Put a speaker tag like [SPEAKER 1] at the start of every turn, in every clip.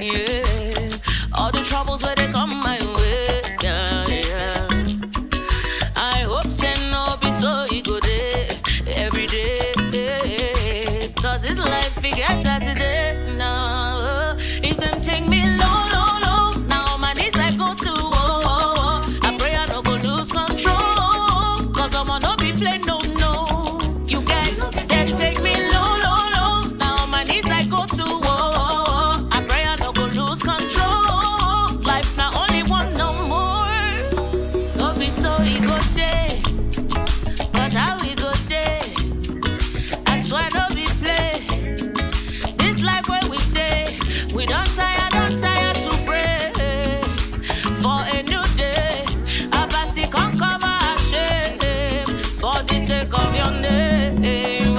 [SPEAKER 1] Yeah. All the troubles where they come my way. Yeah, yeah. I hope say no be so e go dey every day. Cause this life forget as it is now. If them take me low, low, low, now on my knees I go to oh, oh, oh. I pray I no go lose control. Cause I'ma no be play no no. You guys they take me low, low, low. Now on my knees I go to oh, oh, oh. I pray I no go lose control. Life not only one no more. No be so e go dey, but how e go dey? I swear no be play. This life where we dey, we don't tire, don't tire to pray for a new day. Abasi come cover our shame for the sake of your name.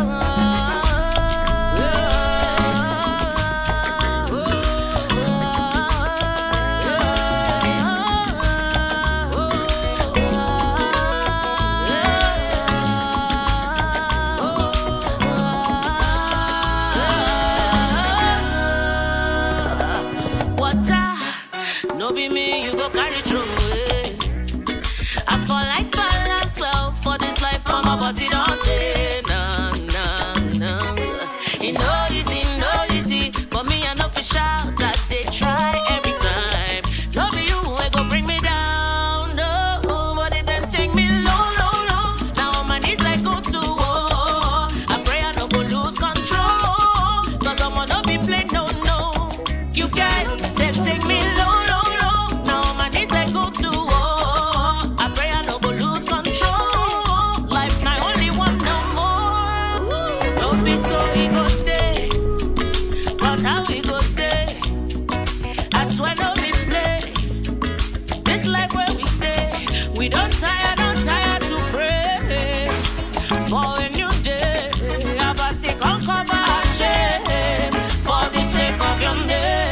[SPEAKER 1] Water, no be me, you go carry through. eh. I fall like balance well for this life, for my body don't take. Nah, nah, nah. It no easy, no easy, but me I know for shout that they try every time. No be you who go bring me down, no, but it then take me low, low, low. Now on my knees I go to war. I pray I no go lose control, cause I'ma no be play no, no. You guys said take me low, low, low. Now on my knees I go to war. I pray I no go lose control. Life not only one no more. Don't be so ego stay, but how we go stay? I swear no be play. This life where we stay, we don't tire, don't tire to pray for a new day. Abasi come cover our shame for the sake of your name.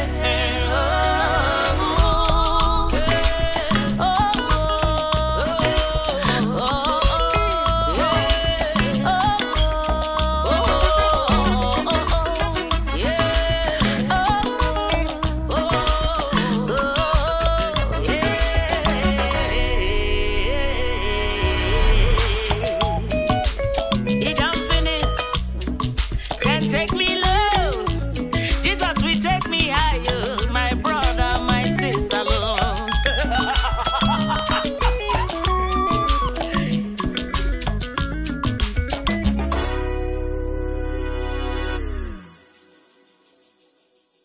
[SPEAKER 1] Oh, oh, It done finish. Can take me low. Jesus will take me higher. My brother, my sister, Lord.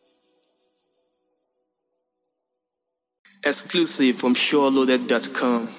[SPEAKER 2] Exclusive from SureLoaded.com.